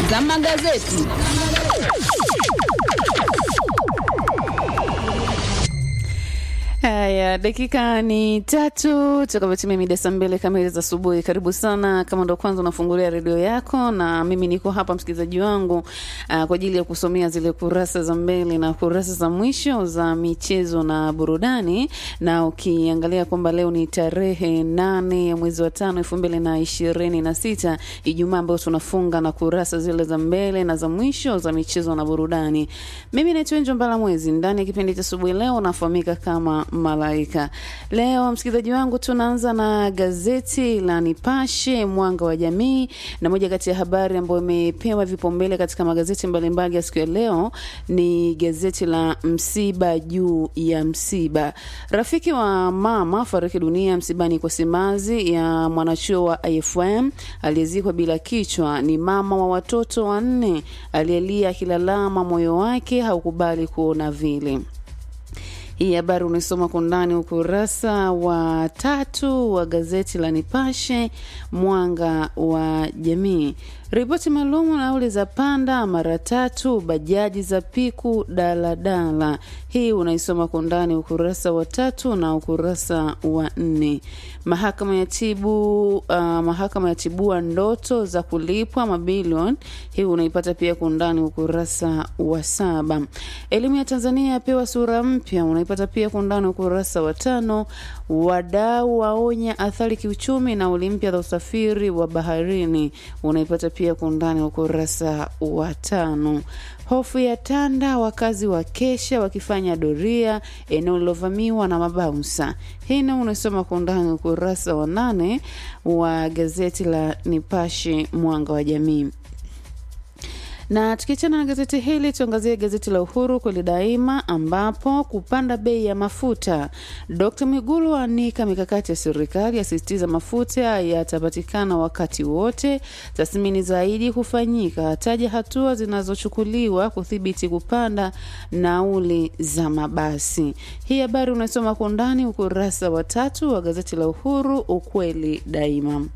za magazeti. Haya, dakika ni tatu tukavyotimia mida saa mbili kamili za asubuhi. Karibu sana kama ndo kwanza unafungulia redio yako, na mimi niko hapa msikilizaji wangu uh, kwa ajili ya kusomea zile kurasa za mbele na kurasa za mwisho za michezo na burudani, na ukiangalia kwamba leo ni tarehe nane ya mwezi wa tano elfu mbili na ishirini na sita Ijumaa ambayo tunafunga na kurasa zile za mbele na za mwisho za michezo na burudani. Mimi naitwa Enjo Mbala Mwezi, ndani ya kipindi cha asubuhi leo nafahamika kama Malaika. Leo msikilizaji wangu, tunaanza na gazeti la Nipashe Mwanga wa Jamii, na moja kati ya habari ambayo imepewa vipaumbele katika magazeti mbalimbali ya siku ya leo ni gazeti la msiba juu ya msiba. Rafiki wa mama fariki dunia msibani kwa simanzi ya mwanachuo wa IFM aliyezikwa bila kichwa. Ni mama wa watoto wanne aliyelia akilalama, moyo wake haukubali kuona vile. Hii habari unaisoma kwa undani ukurasa wa tatu wa gazeti la Nipashe Mwanga wa Jamii. Ripoti maalum, nauli za panda mara tatu, bajaji za piku daladala. Hii unaisoma kwa undani ukurasa wa tatu na ukurasa wa nne. Mahakama ya tibu uh, mahakama ya tibua ndoto za kulipwa mabilioni. Hii unaipata pia kwa undani ukurasa wa saba. Elimu ya Tanzania yapewa sura mpya, unaipata pia kwa undani ukurasa wa tano. Wadau waonya athari kiuchumi na nauli mpya za usafiri wa baharini, unaipata pia kwa undani ukurasa wa tano. Hofu ya tanda, wakazi wa kesha wakifanya doria eneo lilovamiwa na mabaunsa. Hii na unasoma kwa undani ukurasa wa nane wa gazeti la Nipashe Mwanga wa Jamii na tukiachana na gazeti hili tuangazie gazeti la Uhuru kweli daima, ambapo kupanda bei ya mafuta. Dkt Mwigulu anika mikakati ya serikali, asisitiza mafuta yatapatikana wakati wote, tathmini zaidi kufanyika, ataja hatua zinazochukuliwa kudhibiti kupanda nauli za mabasi. Hii habari unasoma kwa undani ukurasa wa tatu wa gazeti la Uhuru ukweli daima.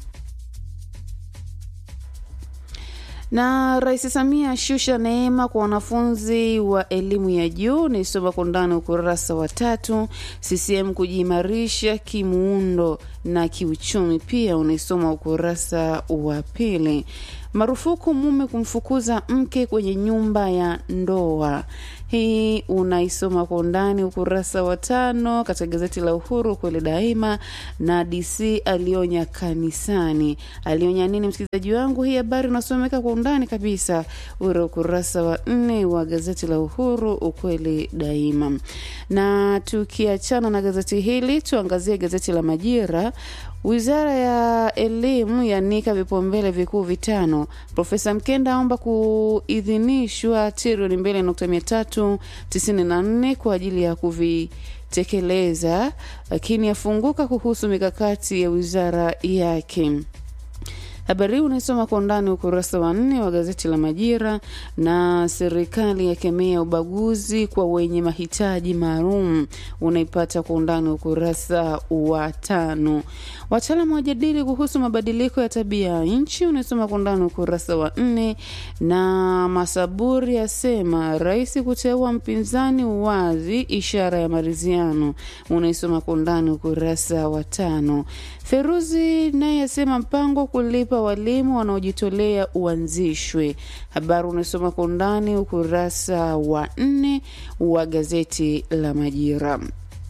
na Rais Samia ashusha neema kwa wanafunzi wa elimu ya juu, naisoma kwa undani ukurasa wa tatu. CCM kujiimarisha kimuundo na kiuchumi, pia unaisoma ukurasa wa pili. Marufuku mume kumfukuza mke kwenye nyumba ya ndoa. Hii unaisoma kwa undani ukurasa wa tano katika gazeti la Uhuru kweli daima. Na DC alionya kanisani, alionya nini msikilizaji wangu? Hii habari unasomeka kwa undani kabisa ule ukurasa wa nne wa gazeti la Uhuru ukweli daima. Na tukiachana na gazeti hili, tuangazie gazeti la Majira. Wizara ya Elimu yanika vipaumbele vikuu vitano. Profesa Mkenda aomba kuidhinishwa trilioni mbili nukta mia tatu tisini na nne kwa ajili ya kuvitekeleza, lakini afunguka kuhusu mikakati ya wizara yake. Habari hii unaisoma kwa undani ukurasa wa nne wa gazeti la Majira. Na serikali yakemea ubaguzi kwa wenye mahitaji maalum, unaipata kwa undani ukurasa wa tano. Wataalamu wajadili kuhusu mabadiliko ya tabia ya nchi, unaisoma kwa undani ukurasa wa nne. Na Masaburi asema rais kuteua mpinzani uwazi, ishara ya maridhiano, unaisoma kwa undani ukurasa wa tano. Feruzi naye asema mpango kulipa walimu wanaojitolea uanzishwe. Habari unasoma kwa undani ukurasa wa nne wa gazeti la Majira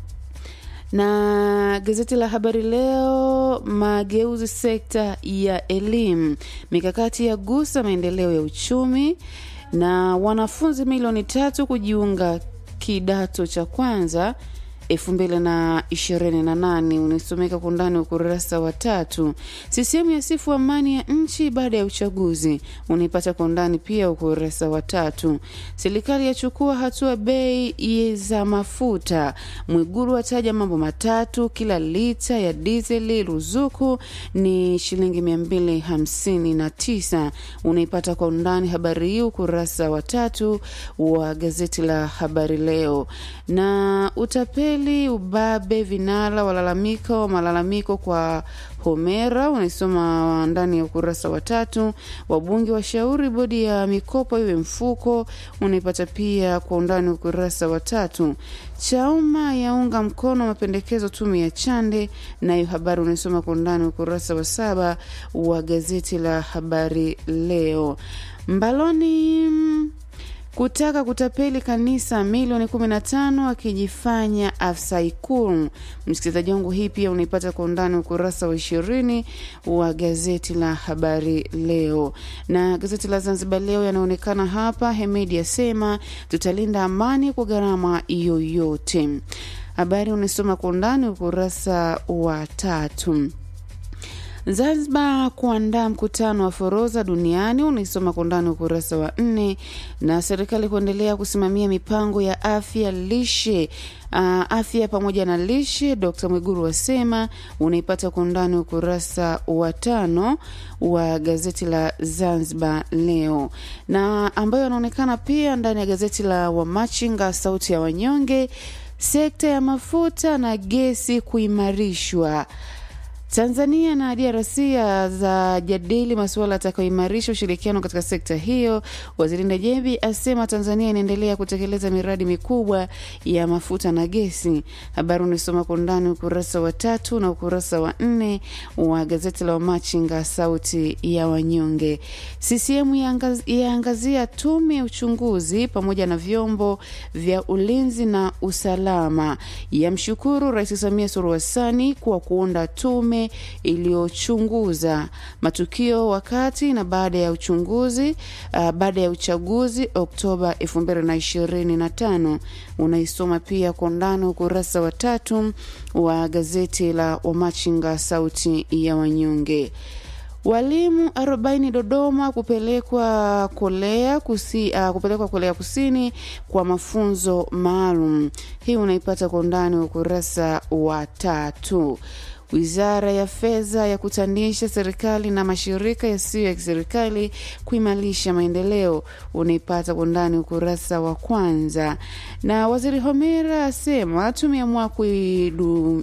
na gazeti la Habari Leo, mageuzi sekta ya elimu, mikakati ya gusa maendeleo ya uchumi, na wanafunzi milioni tatu kujiunga kidato cha kwanza elfu mbili na ishirini na nane unasomeka kwa undani ukurasa wa tatu. CCM yasifu amani ya nchi baada ya uchaguzi, unaipata kwa undani pia ukurasa wa tatu. Serikali yachukua hatua bei za mafuta, Mwigulu ataja mambo matatu, kila lita ya dizeli ruzuku ni shilingi mia mbili hamsini na tisa unaipata kwa undani habari hii ukurasa wa tatu wa gazeti la Habari Leo. Na utapeli Utapeli, ubabe, vinara walalamika malalamiko kwa Homera, unaisoma ndani ya ukurasa wa tatu. Wabunge washauri bodi ya mikopo iwe mfuko, unaipata pia kwa undani ukurasa wa tatu. Chauma yaunga mkono mapendekezo tume ya Chande, nayo habari unaisoma kwa undani ukurasa wa saba wa gazeti la Habari Leo. Mbaloni kutaka kutapeli kanisa milioni 15 akijifanya afisa Ikulu. Msikilizaji wangu, hii pia unaipata kwa undani ukurasa wa ishirini wa gazeti la Habari Leo. Na gazeti la Zanzibar Leo yanaonekana hapa, Hemedi asema tutalinda amani kwa gharama yoyote. Habari unaisoma kwa undani ukurasa wa tatu. Zanzibar kuandaa mkutano wa forodha duniani unaisoma kwa undani ukurasa wa nne. Na serikali kuendelea kusimamia mipango ya afya lishe uh, afya pamoja na lishe, Dkt Mwiguru wasema, unaipata kwa undani ukurasa wa tano wa gazeti la Zanzibar Leo, na ambayo anaonekana pia ndani ya gazeti la Wamachinga sauti ya wanyonge, sekta ya mafuta na gesi kuimarishwa Tanzania na DRC za jadili masuala yatakayoimarisha ushirikiano katika sekta hiyo. Waziri Ndejembi asema Tanzania inaendelea kutekeleza miradi mikubwa ya mafuta na gesi. Habari unaisoma kwa undani ukurasa wa tatu na ukurasa wa nne wa gazeti la Wamachinga sauti ya wanyonge. CCM yaangazia tume ya uchunguzi pamoja na vyombo vya ulinzi na usalama. Yamshukuru Rais Samia Suluhu Hassan kwa kuunda tume iliyochunguza matukio wakati na baada ya uchunguzi uh, baada ya uchaguzi Oktoba 2025. Unaisoma pia kwa undani ukurasa wa tatu wa gazeti la Wamachinga sauti ya wanyonge. Walimu 40 Dodoma kupelekwa Kolea kusi, uh, kupelekwa Kolea Kusini kwa mafunzo maalum. Hii unaipata kwa undani wa ukurasa wa tatu. Wizara ya Fedha ya kutanisha serikali na mashirika yasiyo ya kiserikali kuimarisha maendeleo, unaipata kwa ndani ukurasa wa kwanza. Na waziri Homera asema tumeamua kuidu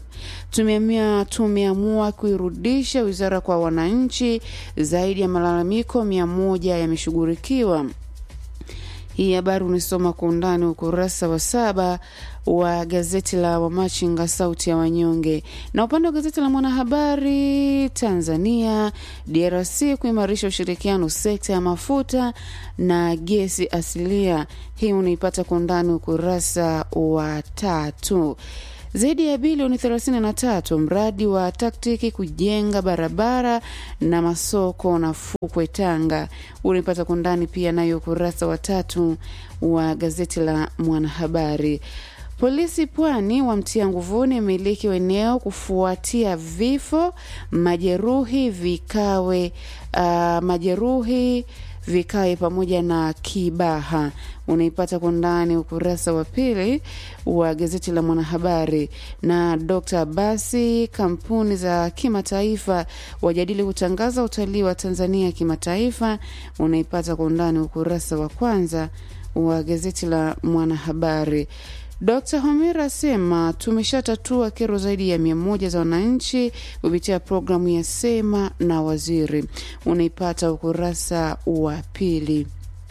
tumeamua kuirudisha wizara kwa wananchi. Zaidi ya malalamiko mia moja yameshughulikiwa. Hii habari unisoma kwa undani ukurasa wa saba wa gazeti la Wamachinga sauti ya wanyonge. Na upande wa gazeti la Mwanahabari Tanzania, DRC kuimarisha ushirikiano sekta ya mafuta na gesi asilia. Hii unaipata kwa undani ukurasa wa tatu. Zaidi ya bilioni 33 mradi wa taktiki kujenga barabara na masoko na fukwe Tanga. Unaipata kwa ndani pia nayo ukurasa wa tatu wa gazeti la Mwanahabari. Polisi Pwani wamtia nguvuni mmiliki wa eneo kufuatia vifo majeruhi vikawe uh, majeruhi vikae pamoja na Kibaha. Unaipata kwa ndani ukurasa wa pili wa gazeti la Mwanahabari. Na Dr Basi, kampuni za kimataifa wajadili kutangaza utalii wa Tanzania kimataifa. Unaipata kwa undani ukurasa wa kwanza wa gazeti la Mwanahabari. Dr Homera asema tumeshatatua kero zaidi ya mia moja za wananchi kupitia programu ya Sema na Waziri. Unaipata ukurasa wa pili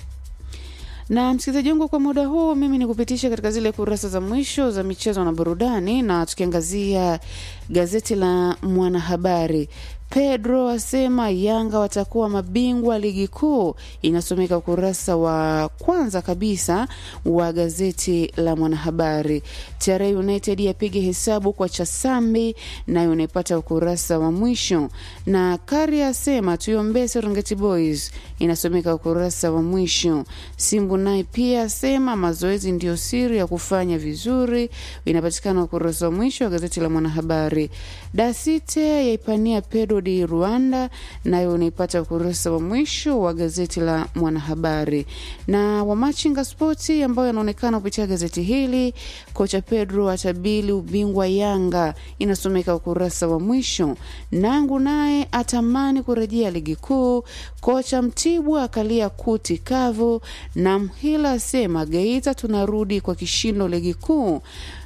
na msikilizaji wangu, kwa muda huu mimi ni kupitisha katika zile kurasa za mwisho za michezo na burudani, na tukiangazia gazeti la Mwanahabari. Pedro asema Yanga watakuwa mabingwa ligi kuu, inasomeka ukurasa wa kwanza kabisa wa gazeti la Mwanahabari. TRA United yapige hesabu kwa Chasambi, nayo unaipata ukurasa wa mwisho. Na Kari asema tuiombee Serengeti Boys, inasomeka ukurasa wa mwisho. Simbu naye pia asema mazoezi ndio siri ya kufanya vizuri, inapatikana ukurasa wa mwisho wa gazeti la Mwanahabari. Dasite yaipania Pedro di Rwanda, nayo unaipata ukurasa wa mwisho wa gazeti la Mwanahabari. Na Wamachinga Spoti ambayo yanaonekana kupitia gazeti hili, kocha Pedro atabili ubingwa Yanga, inasomeka ukurasa wa mwisho. Nangu naye atamani kurejea ligi kuu, kocha Mtibwa akalia kuti kavu, na Mhila asema Geita tunarudi kwa kishindo ligi kuu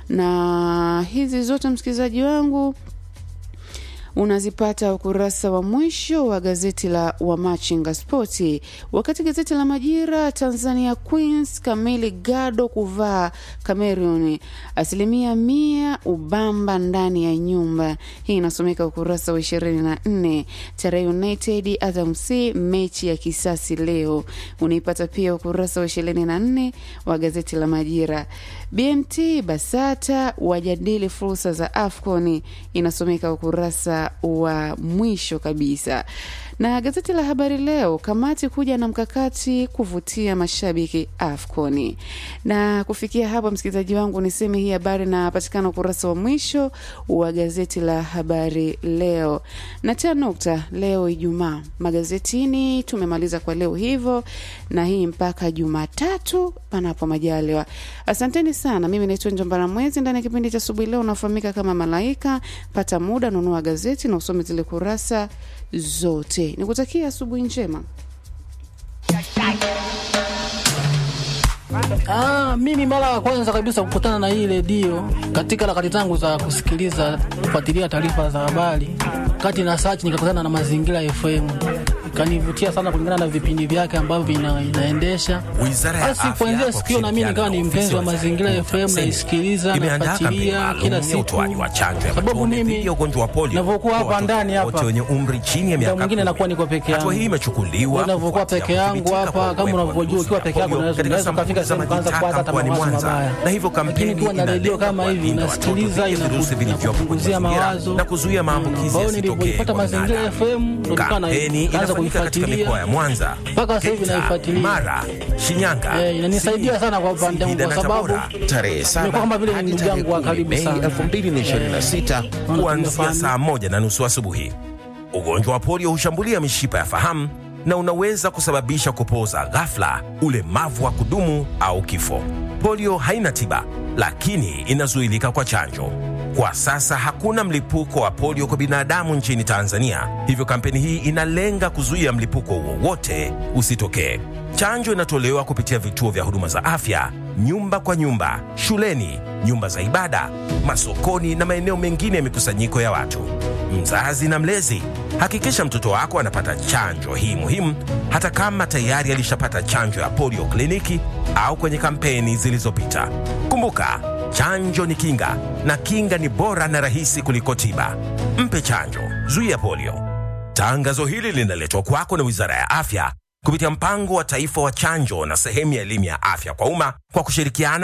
na hizi zote msikilizaji wangu unazipata ukurasa wa mwisho wa gazeti la Wamachinga Spoti. Wakati gazeti la Majira, Tanzania Queens kamili gado kuvaa Cameroon, asilimia mia ubamba ndani ya nyumba. Hii inasomeka ukurasa wa ishirini na nne. Tarehe United Azam C mechi ya kisasi leo, unaipata pia ukurasa wa ishirini na nne wa gazeti la Majira. BMT Basata wajadili fursa za AFCON, inasomeka ukurasa wa mwisho kabisa. Na gazeti la Habari Leo, kamati kuja na mkakati kuvutia mashabiki AFCON. Na kufikia hapa, msikilizaji wangu, niseme hii habari inapatikana ukurasa wa mwisho wa gazeti la Habari Leo. Na tia nukta leo Ijumaa magazetini, tumemaliza kwa leo hivyo, na hii mpaka Jumatatu panapo majaliwa. Asanteni sana. Mimi naitwa Njombara Mwezi ndani ya kipindi cha asubuhi leo unafahamika kama Malaika. Pata muda, nunua gazeti na usome zile kurasa zote. Nikutakia asubuhi njema. Ah, mimi mara ya kwanza kabisa kukutana na hii redio katika harakati zangu za kusikiliza kufuatilia taarifa za habari, kati na search nikakutana na Mazingira FM, ikanivutia sana kulingana na vipindi vyake ambavyo ina, inaendesha. Wizara ya Basi Afya kuanzia kwa siku hiyo na mimi nikawa ni kushirikiana mpenzi wa na ofisi ya Mazingira waziri FM, mkuu naisikiliza imeandaa nafuatilia kampeni kila maalum ya siku, utoaji wa chanjo ya sababu matone mimi dhidi ya ugonjwa wa polio navyokuwa kwa hapa watoto ndani hapa wote wenye umri chini ya muda miaka mwingine kumi. nakuwa niko peke Hatua hii yangu. imechukuliwa Unavyokuwa kufuatia peke yangu kudhibiti hapa, kwa kama uwepo wa unavyojua, ukiwa virusi peke vya yako polio unaweza katika unaweza ukafika sampuli za sehemu ukaanza majitaka kuwaza hata mkoani mawazo Mwanza. mabaya. Na hivyo Lakini kampeni ukiwa na redio inalenga kama hivi kuwalinda watoto inasikiliza, dhidi ya virusi inaku- vilivyopo kwenye inakupunguzia mazingira mawazo. na kuzuia maambukizi Kwa hiyo yasitokee nilivyoipata kwa Mazingira binadamu. FM ndo nikawa na- Kampeni nikaanza inafanyika katika kuifuatilia. mikoa ya Mwanza, Mpaka sasa hivi Geita, naifuatilia. Mara, Shinyanga, Eh, inanisaidia sana kwa upande wangu Singida kwa na sababu Tabora. tarehe imekuwa saba kama vile ni hadi ndugu tarehe yangu wa kumi karibu Mei sana. 2026 Eh, kuanzia tunafahamu. saa moja na nusu asubuhi. Ugonjwa wa polio hushambulia mishipa ya fahamu na unaweza kusababisha kupooza ghafla, ulemavu wa kudumu au kifo. Polio haina tiba, lakini inazuilika kwa chanjo. Kwa sasa hakuna mlipuko wa polio kwa binadamu nchini Tanzania, hivyo kampeni hii inalenga kuzuia mlipuko wowote usitokee. Chanjo inatolewa kupitia vituo vya huduma za afya, nyumba kwa nyumba, shuleni, nyumba za ibada, masokoni na maeneo mengine ya mikusanyiko ya watu. Mzazi na mlezi, hakikisha mtoto wako anapata chanjo hii muhimu, hata kama tayari alishapata chanjo ya polio kliniki au kwenye kampeni zilizopita. Kumbuka, chanjo ni kinga na kinga ni bora na rahisi kuliko tiba. Mpe chanjo, zuia polio. Tangazo hili linaletwa kwako na Wizara ya Afya kupitia mpango wa taifa wa chanjo na sehemu ya elimu ya afya kwa umma kwa kushirikiana